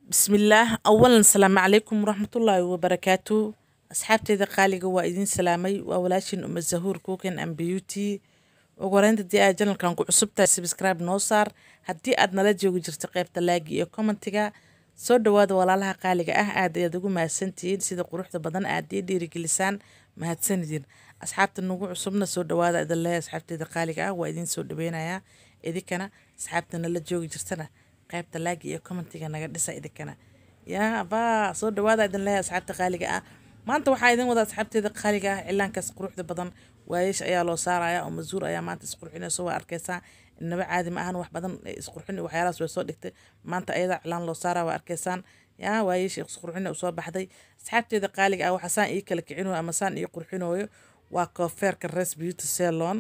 bismillaah awalan salaamu calaykum waraxmatullaahi wabarakaatu asxaabteeda qaaliga waa idin salaamay waa walaashin uma zahuur cooking and beauty ugu horeynta haddii aad janalkan ku cusub tahay subscribe noo saar haddii aad nala joogi jirto qeybta laagi iyo commentiga soo dhawaada walaalaha qaaliga ah aad ayaad ugu mahadsantihiin sida quruxda badan aad ii dhiirigelisaan mahadsanidin asxaabta nagu cusubna soo dhawaada idin leeyahay asxaabteeda qaaliga ah waa idin soo dhaweynayaa idinkana asxaabta nala joogi jirtana qaybta laagi iyo commentiga naga dhisa idinkana yaa baa soo dhawaada idin leeyahay asxaabta qaaliga ah maanta waxaa idin wada asxaabteeda qaaliga ah cilaankaas quruxda badan waayeesh ayaa loo saaraya oo mazuur ayaa maanta isqurxinayso waa arkeysaa inaba caadi ma ahan wax badan isqurxin waxyaalahaas way soo dhigtay maanta ayada cilaan loo saara waa arkeysaan yaa waayeesh isqurxin usoo baxday asxaabteeda qaaliga ah waxaa saan ii kala kicinayo ama saan ii qurxinayo waa koofeerka res beauty salon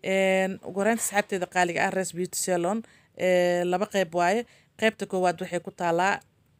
ugu horeynta asxaabteeda qaaliga ah res beauty salon laba qeyb waaye qeybta koowaad waxay ku taalaa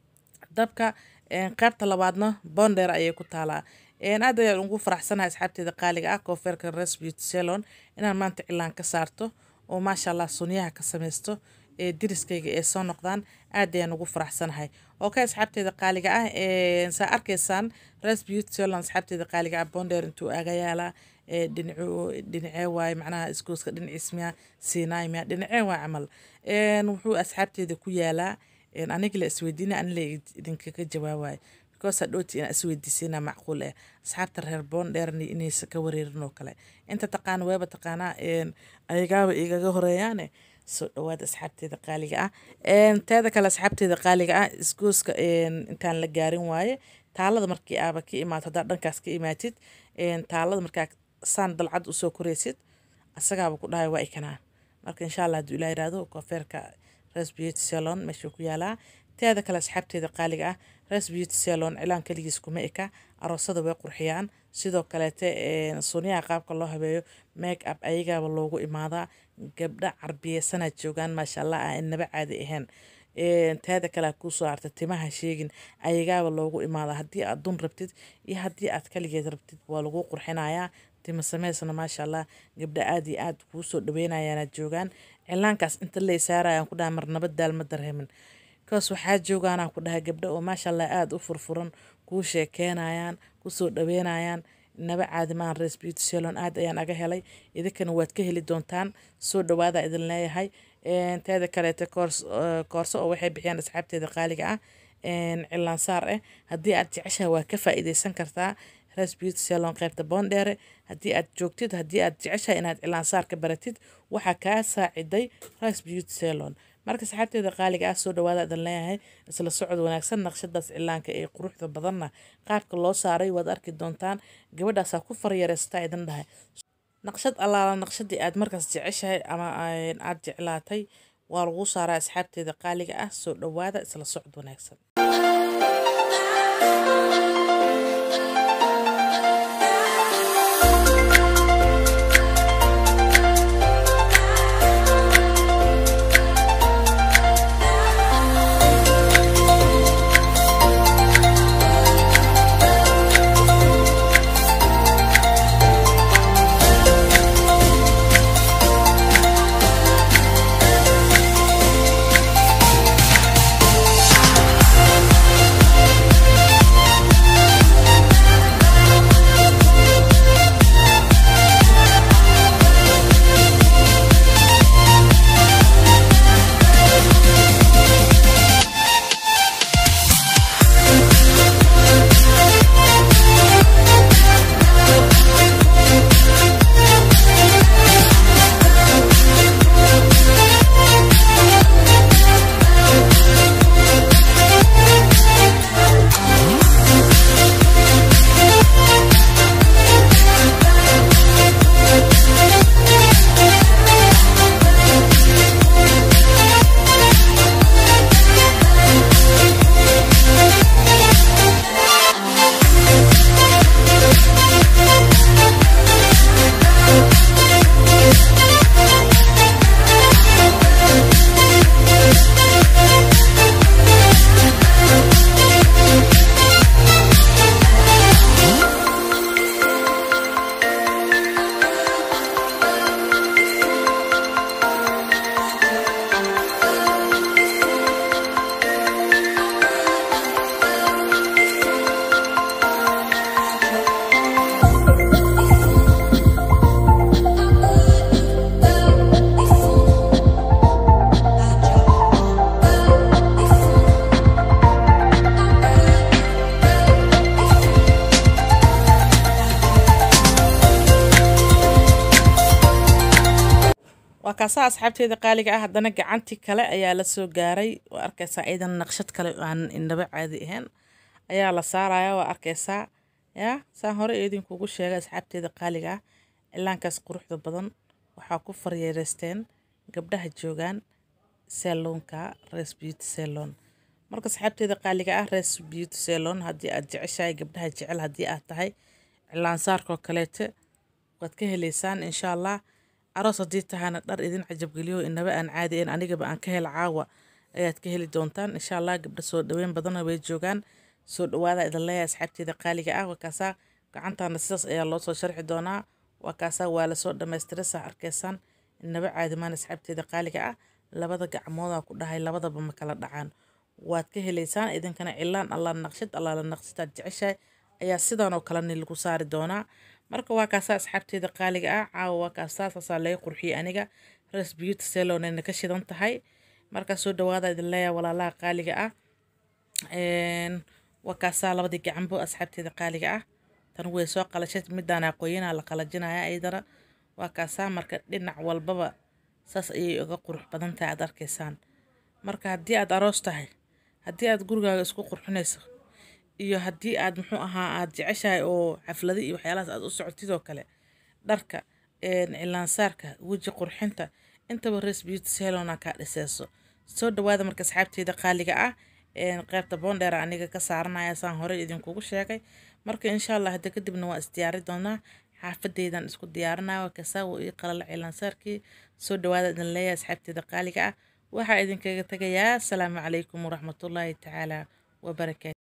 dabka qaybta labaadna bonder ayay ku taalaa aad ayaan ugu faraxsanahay asxaabteeda qaaliga ah koofeerka res beauty salon inaan maanta cilaan ka saarto oo maasha allah sunyaha ka sameysto ee diriskayga ee soo noqdaan aad ayaan ugu faraxsanahay okay asxaabteeda qaaliga ah saa arkaysaan res beauty salon asxaabteeda qaaliga ah bonder intuu aga yaalaa dhinacu dhinacee waaye macnaha iskooska dhinaciis miya siinaay miya dhinacee waa camal wuxuu asxaabteeda ku yaalaa aniga la isweydiina ani la idinkaga jawaabayo because hadhooti inaa isweydiisina macquul eh asxaabta reer boondheerni inaysa ka wareerin oo kale inta taqaana weeba taqaanaa ayagaaba igaga horeeyaane soo dhawaada asxaabteeda qaaliga ah teeda kale asxaabteeda qaaliga ah isgooska intaan la gaarin waaye taalada markii aaba ka imaato haddaa dhankaas ka imaatid taalada markaa saan dalcad usoo koreysid asagaaba ku dhahay waa ikanaa marka insha allah hadduu ilaa yiraahdo koofeerka res beauty salon meeshuu ku yaalaa teeda kale asxaabteeda qaaliga ah res beauty salon cilaan keligiis kuma eka aroosada way qurxiyaan sidoo kaleete sunyaha qaabka loo habeeyo make up ayagaaba loogu imaadaa gabdha carbiyeysanaa joogaan maasha allah ah inaba caadi ahayn teeda kale kuusoo harta timaha sheegin ayagaaba loogu imaadaa haddii aad dun rabtid iyo haddii aad kaligeed rabtid waa lagu qurxinayaa tima sameysna maasha allah gabdha aad iyo aad kuu soo dhaweynayaanaad joogaan cilaankaas inta lay saarayaan ku dhaha marnaba daal ma dareemin kaas waxaa joogaanaa ku dhahay gabdha oo maasha allah aada u furfuran kuu sheekeynayaan kusoo dhaweynayaan naba caadi maahan res beauty salon aad ayaan aga helay idinkana waad ka heli doontaan soo dhawaada idin leeyahay teeda kaleete koorso oo waxay bixiyaan asxaabteeda qaaliga ah cilaansaar eh haddii aad jeceshaha waa ka faa-iideysan kartaa res beauty salon qaybta boondheere haddii aad joogtid haddii aad jeceshahay inaad cilaansaar ka baratid waxaa kaa saaciday res beauty salon marka saxaabteeda qaaliga ah soo dhawaada idin leeyahay isla socod wanaagsan naqshadaas cilaanka ee quruxda badanna qaabka loo saaray waad arki doontaan gabadhaasaa ku faryareystaa idin dhahay naqshad allaala naqshadii aad markaas jeceshahay ama aad jeclaatay waa lagu saaraa asxaabteeda qaaliga ah soo dhawaada isla socod wanaagsan kaasaa asxaabteeda qaaliga ah haddana gacantii kale ayaa la soo gaaray waa arkaysaa iidan naqshad kale aan indhaba caadi ahayn ayaa la saaraya waa arkaysaa yaa saan hore idinkugu sheegay asxaabteeda qaaliga ah cilaankaas quruxda badan waxaa ku faryeereysteen gabdhaha joogaan seloonka res beauty salon marka asxaabteeda qaaliga ah res beauty salon haddii aad jeceshahay gabdhaha jecel haddii aad tahay cilaansaarkoo kaleete waad ka heleysaan insha allah aroos haddii tahana dhar idin cajabgeliyo inaba aan caadi ahayn anigaba aan ka hela caawa ayaad ka heli doontaan insha allah gabdha soo dhaweyn badana way joogaan soo dhawaada idin leeyahay asxaabteeda qaaliga ah waa kaasaa gacantaana sidaas ayaa loo soo sharxi doonaa waa kaasaa waa lasoo dhammaystiray saa arkaysaan inaba caadimaan asxaabteeda qaaliga ah labada gacmoodaa ku dhahay labadaba ma kala dhacaan waad ka heleysaan idinkana cilaan allah naqshad allah la naqshadaad jeceshahay ayaa sidan oo kaleni lagu saari doonaa marka waa kaasaa asxaabteeda qaaliga ah caawa waa kaasaa saasaa laga qurxiyey aniga res beauty salonayna ka shidan tahay markaa soo dhawaada idin leeyahay walaalaha qaaliga ah waa kaasaa labadii gacanbo asxaabteeda qaaliga ah tan way soo qalashay midaan aqooyinaa la qalajinaya iyadana waa kaasaa marka dhinac walbaba saas ayay uga qurux badan tahay aad arkaysaan marka haddii aad aroos tahay haddii aad gurigaaga isku qurxinayso iyo haddii aad muxuu ahaa aad jeceshahay oo xaflada iyo waxyaalahaas aad u socotid oo kale dharka cilaansaarka weji qurxinta intaba res beauty salona kaa dhiseyso soo dhawaada marka asxaabteeda qaaliga ah qaybta boondheer aniga ka saaranaya saan horey idinkugu sheegay marka insha allah hadda kadibna waa isdiyaari doonaa xaafadeydan isku diyaarinaya kasaa wuu ii qalala cilaansaarkii soo dhawaada idin leeyahay asxaabteeda qaaliga ah waxaa idinkaga tegayaa asalaamu calaykum waraxmatullaahi tacaala wabarakaatu